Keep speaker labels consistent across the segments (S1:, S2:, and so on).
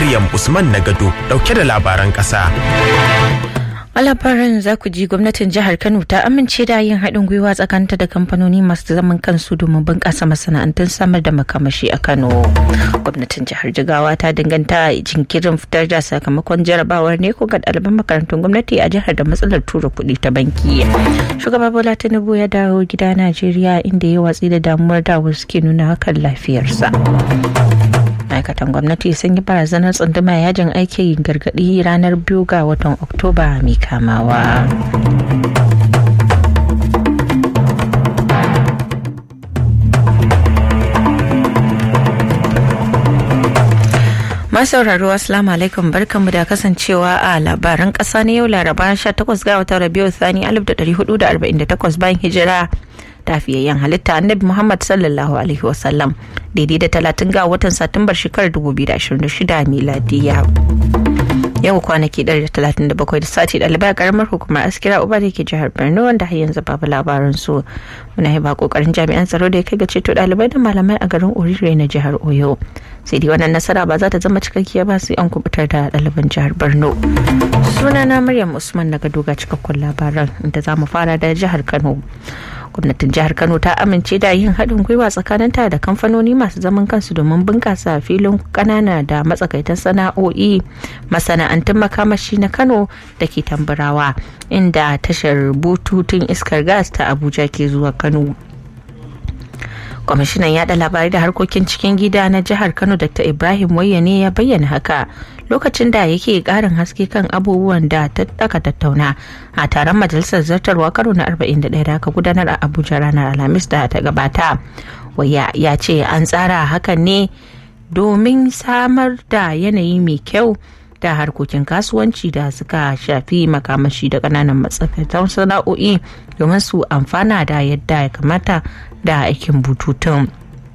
S1: Maryam Usman Nagado dauke da labaran ƙasa.
S2: A labarin za ku ji gwamnatin jihar Kano ta amince da yin haɗin gwiwa tsakanta da kamfanoni masu zaman kansu domin bunƙasa masana'antun samar da makamashi a Kano. Gwamnatin jihar Jigawa ta danganta jinkirin fitar da sakamakon jarabawar ne ko ga ɗaliban makarantun gwamnati a jihar da matsalar tura kuɗi ta banki. Shugaba Bola Tinubu ya dawo gida Najeriya inda ya watsi da damuwar da wasu ke nuna hakan lafiyarsa. ma'aikatan gwamnati sun yi barazanar tsunduma yajin aiki gargadi ranar biyu ga watan oktoba mai kamawa masauraro assalamu alaikum barkanmu da kasancewa a labaran kasa na yau laraba 18 ga watan rabiu sani 1448 bayan hijira tafiyayyen halitta annabi muhammad sallallahu alaihi wasallam daidai da talatin ga watan satumbar shekarar 2026 miladiya yau kwanaki 137 da sati ɗalibai a karamar hukumar askira uba da ke jihar borno wanda har yanzu babu labarin su muna yi ba kokarin jami'an tsaro da ya kai ga ceto ɗalibai da malamai a garin orire na jihar oyo sai dai wannan nasara ba za ta zama cikakkiya ba sai an kubutar da ɗaliban jihar borno sunana maryam usman daga doga cikakkun labaran inda za mu fara da jihar kano gwamnatin jihar kano ta amince da yin haɗin gwiwa tsakaninta da kamfanoni masu zaman kansu domin bunƙasa filin ƙanana da matsakaitan sana'o'i masana'antun makamashi na kano da ke tamburawa inda tashar bututun iskar gas ta abuja ke zuwa kano kwamishinan yada labarai da harkokin cikin gida na jihar kano dr ibrahim wayyane ya bayyana haka lokacin da yake karin haske kan abubuwan da aka tattauna a taron majalisar zartarwa karo na 41 da aka gudanar a abuja ranar alhamis da ta gabata waya ya ce an tsara hakan ne domin samar da yanayi mai kyau da harkokin kasuwanci da suka shafi makamashi da kananan matsakaitan sana'o'i domin su amfana da yadda ya kamata da aikin bututun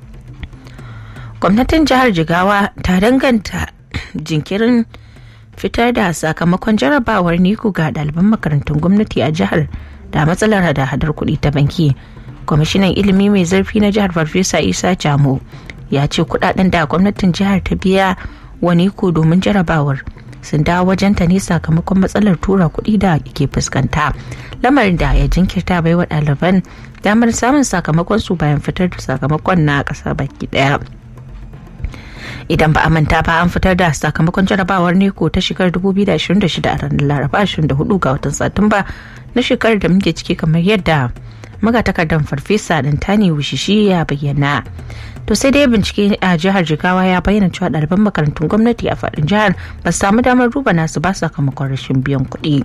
S2: gwamnatin jihar jigawa ta danganta jinkirin fitar da sakamakon jarabawar niku ga ɗaliban makarantun gwamnati a jihar da matsalar hada-hadar kuɗi ta banki kwamishinan ilimi mai zurfi na jihar farfesa isa jamo ya ce kuɗaɗen da gwamnatin jihar ta biya wa niku domin jarabawar sun dawo wajenta ne sakamakon matsalar tura kuɗi da ke fuskanta lamarin da ya jinkirta bai wa ɗaliban damar samun sakamakon su bayan fitar da sakamakon na ƙasa baki ɗaya idan ba a manta ba an fitar da sakamakon jarabawar neko ta shekarar 2026 a ranar laraba 24 ga watan satumba na shekarar da muke ciki kamar yadda magatakardar farfesa dantani wushishi ya bayyana to sai dai bincike a jihar jigawa ya bayyana cewa ɗaliban makarantun gwamnati a faɗin jihar ba su samu damar duba nasu ba sakamakon rashin biyan kuɗi.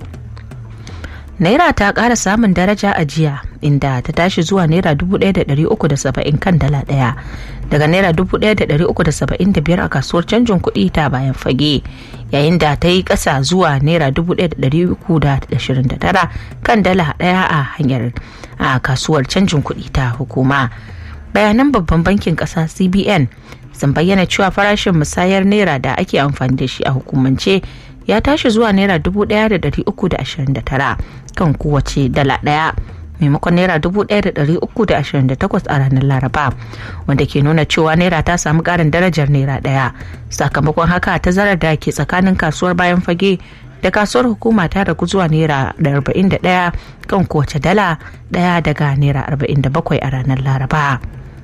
S2: naira ta ƙara samun daraja a jiya inda ta tashi zuwa naira 1,370 kan dala ɗaya daga naira 1,375 a kasuwar canjin kuɗi ta bayan fage yayin da ta yi ƙasa zuwa naira 1,329 kan dala ɗaya a hanyar a kasuwar canjin kuɗi ta hukuma bayanan babban bankin ƙasa cbn sun bayyana cewa farashin musayar naira da ake amfani da shi a hukumance ya tashi zuwa naira dubu daya da dari uku da ashirin da tara kan kowace dala daya maimakon naira dubu daya da dari uku da ashirin da takwas a ranar laraba wanda ke nuna cewa naira ta samu karin darajar naira daya sakamakon haka tazarar da ke tsakanin kasuwar bayan fage da kasuwar hukuma ta ragu zuwa naira da arba'in da daya kan kowace dala daya daga naira arba'in da bakwai a ranar laraba.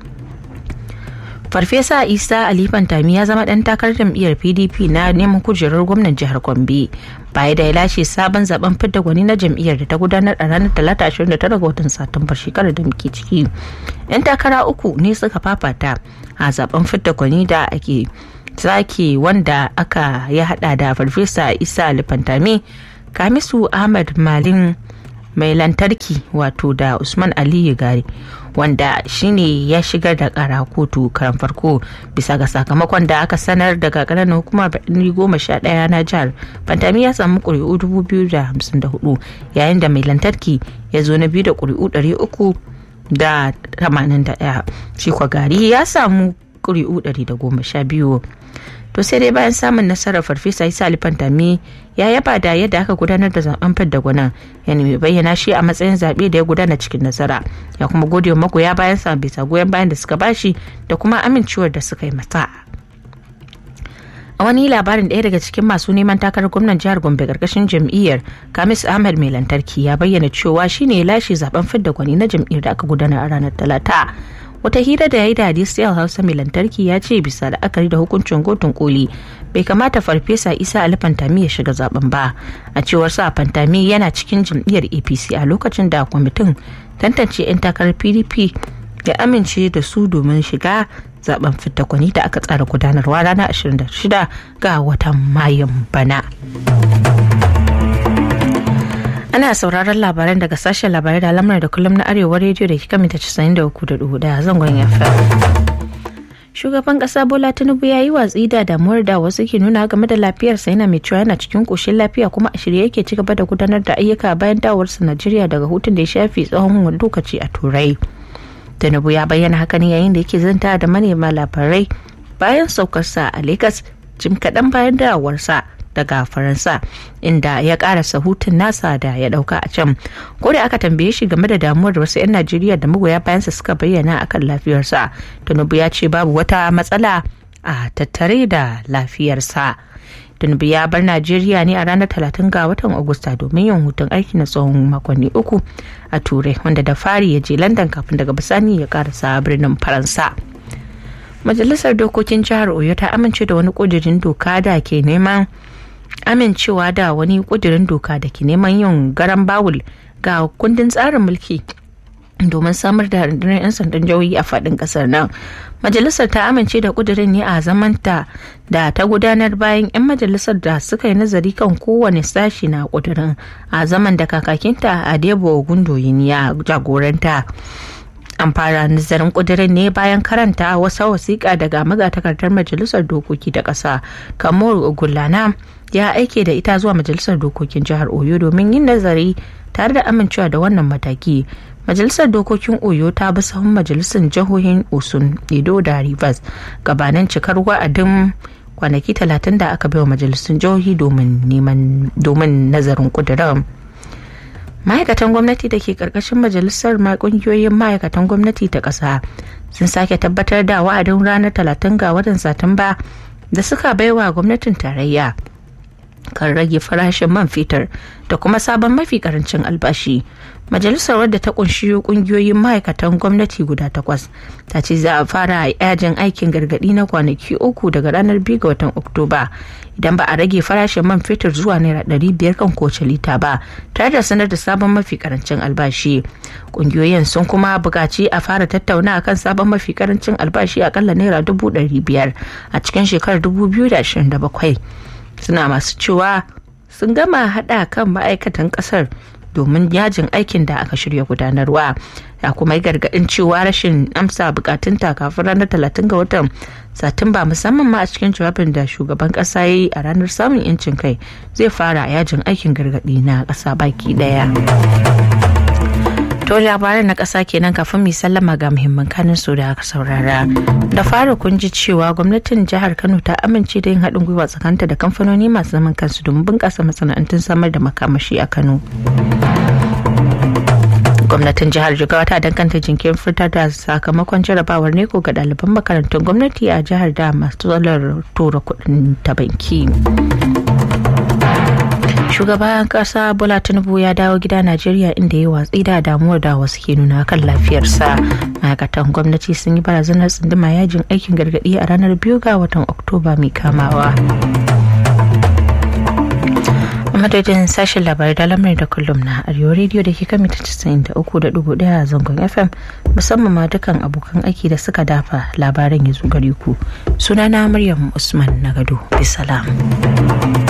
S2: farfesa isa ali fantami ya zama dan takarar jam'iyyar pdp na neman kujerar gwamnan jihar gombe baya da ya lashe sabon zaben fidda gwani na jam'iyyar da ta gudanar a ranar talata 29 ga watan satumbar shekarar da muke ciki yan takara uku ne suka fafata a zaben fidda gwani da ake zaki wanda aka ya hada da farfesa isa ali fantami kamisu ahmad malin mai lantarki wato da usman aliyu gari wanda shine ya shigar da kara kotu karan farko bisa ga sakamakon da aka sanar daga ƙananan hukumar birni goma sha ɗaya na jihar fantami ya samu ƙuri'u dubu biyu da hamsin da hudu yayin da mai lantarki ya zo na biyu da ƙuri'u ɗari uku da tamanin da ɗaya shi gari ya samu ƙuri'u ɗari da goma sha biyu to sai dai bayan samun nasarar farfesa isa alifantami ya yaba da yadda aka gudanar da zaben fidda gwanan ya nemi bayyana shi a matsayin zaɓe da ya gudana cikin nasara ya kuma gode wa magoya bayan sa bisa goyon bayan da suka bashi da kuma amincewar da suka yi masa a wani labarin ɗaya daga cikin masu neman takarar gwamnan jihar gombe karkashin jam'iyyar kamis ahmed mai lantarki ya bayyana cewa shine ya lashe zaben fidda gwani na jam'iyyar da aka gudana a ranar talata wata hira da ya yi da hadisiyar hausa mai lantarki ya ce bisa la'akari da hukuncin kotun koli bai kamata farfesa isa ali fantami ya shiga zaben ba a cewar sa fantami yana cikin jam'iyyar apc a lokacin da kwamitin tantance 'yan takarar pdp ya amince da su domin shiga zaben kwani da aka tsara gudanarwa ranar 26 ga watan mayun bana. ana sauraron labaran daga sashen labarai da lamar da kullum na arewa rediyo da kika mita 93.4 zangon fm shugaban kasa bola tinubu ya yi watsi da damuwar da wasu ke nuna game da lafiyarsa yana mai cewa yana cikin koshin lafiya kuma a shirye yake ci gaba da gudanar da ayyuka bayan dawowarsa najeriya daga hutun da ya shafi tsawon lokaci a turai tinubu ya bayyana haka ne yayin da yake zanta da manema labarai bayan saukarsa a lagos jim kaɗan bayan dawowarsa daga faransa inda ya karasa hutun nasa da ya dauka a can ko da aka tambaye shi game da damuwar da wasu 'yan najeriya da magoya bayansa suka bayyana akan lafiyarsa tinubu ya ce babu wata matsala a tattare da lafiyarsa tinubu ya bar najeriya ne a ranar 30 ga watan agusta domin yin hutun aiki na tsawon makonni uku a turai wanda da fari ya je london kafin daga bisani ya karasa birnin faransa majalisar dokokin jihar oyo ta amince da wani kudirin doka da ke neman amincewa da wani kudirin doka da ke neman yin garan bawul ga kundin tsarin mulki domin samar da rundunar 'yan sandan jihohi a faɗin ƙasar nan majalisar ta amince da kudirin ne a zamanta da ta gudanar bayan 'yan majalisar da suka yi nazari kan kowane sashi na kudirin a zaman da kakakinta a debo gundoyin ya jagoranta an fara nazarin kudirin ne bayan karanta wasu wasiƙa daga magatakardar majalisar dokoki ta ƙasa kamar gulana ya aike da ita zuwa majalisar dokokin jihar oyo domin yin nazari tare da amincewa da wannan mataki majalisar dokokin oyo ta bi sahun majalisar jihohin osun edo da rivers gabanin cikar wa'adin kwanaki talatin da aka baiwa majalisun jihohi domin nazarin kudirin ma'aikatan gwamnati da ke karkashin majalisar kungiyoyin ma'aikatan gwamnati ta ƙasa sun sake tabbatar da wa'adin ranar talatin ga watan satumba da suka baiwa gwamnatin tarayya kan rage farashin man fetur da kuma sabon mafi karancin albashi majalisar wadda ta kunshi kungiyoyin ma'aikatan gwamnati guda takwas ta ce za a fara yajin aikin gargadi na kwanaki uku daga ranar 2 ga watan oktoba idan ba a rage farashin man fetur zuwa naira ɗari biyar kan kowace lita ba tare da sanar da sabon mafi karancin albashi kungiyoyin sun kuma buƙaci a fara tattauna kan sabon mafi karancin albashi akalla naira dubu ɗari biyar a cikin shekarar dubu biyu da ashirin da bakwai suna masu cewa sun gama haɗa kan ma'aikatan ƙasar domin yajin aikin da aka shirya gudanarwa ya kuma yi gargaɗin cewa rashin amsa bukatunta kafin ranar talatin ga watan satumba musamman ma a cikin jawabin da shugaban ƙasa ya yi a ranar samun yancin kai zai fara yajin aikin gargaɗi na ƙasa baki ɗaya. To labaran na ƙasa kenan kafin mu sallama ga muhimman kanin su da aka saurara. Da fara kun ji cewa gwamnatin jihar Kano ta amince da yin haɗin gwiwa tsakanta da kamfanoni masu zaman kansu domin bunƙasa masana'antun samar da makamashi a Kano. gwamnatin jihar jigawa ta danganta jinkirin fitar da sakamakon jarabawar neko ga ɗaliban makarantun gwamnati a jihar da masu tsalar tura kuɗin ta banki shugaban kasa bola tinubu ya dawo gida najeriya inda ya watsi da damuwar da wasu ke nuna kan lafiyarsa ma'aikatan gwamnati sun yi barazanar tsunduma yajin aikin gargaɗi a ranar biyu ga watan oktoba mai kamawa madadin sashen labarai da lamarin da kullum na arewa rediyo da ke kan mita 93.1 a zangon fm musamman ma dukan abokan aiki da suka dafa labaran ya zo gare ku sunana maryam usman na gado bisalam